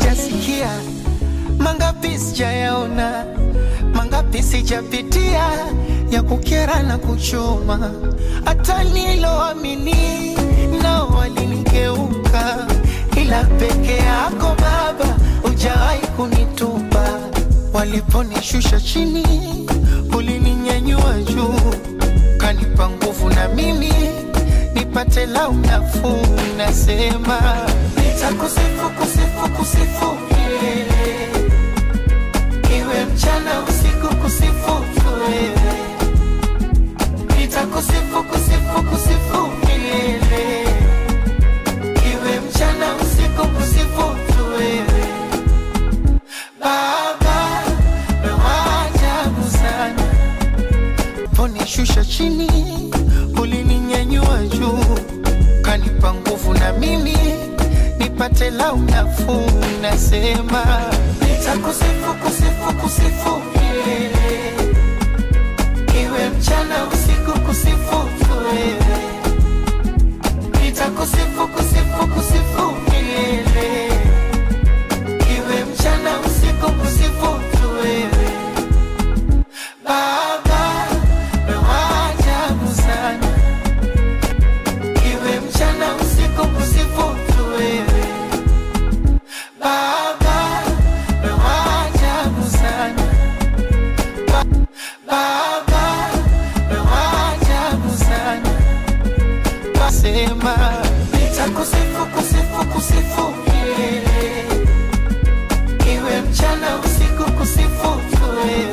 sijasikia, mangapi sijayaona, mangapi sijapitia ya kukera na kuchoma, hata niloamini nao walinigeuka, ila peke yako Baba hujawahi kunitupa. Waliponishusha chini, ulininyanyua juu, kanipa nguvu na mimi nipate lau nafuu. Nasema nitakusifu, kusifu, kusifu milele, iwe mchana usiku, kusifu tu wewe. Nitakusifu, kusifu, kusifu milele, iwe mchana usiku, kusifu tu wewe. Baba, wewe wa ajabu sana, ponishusha chini, ulininyanyua juu, kanipa nguvu na mimi nipate lau nafuu. Nasema nitakusifu, kusifu, kusifu milele, iwe mchana usiku, kusifu tu wewe. Nitakusifu, kusifu, kusifu milele iwe mchana usiku kusifu tu wewe Baba, wewe wa ajabu sana, iwe mchana usiku kusifu tu wewe Baba, wewe wa ajabu sana Ba- Baba, wewe wa ajabu sana Basema nitakusifu, kusifu, kusifu milele iwe mchana usiku kusifu tu wewe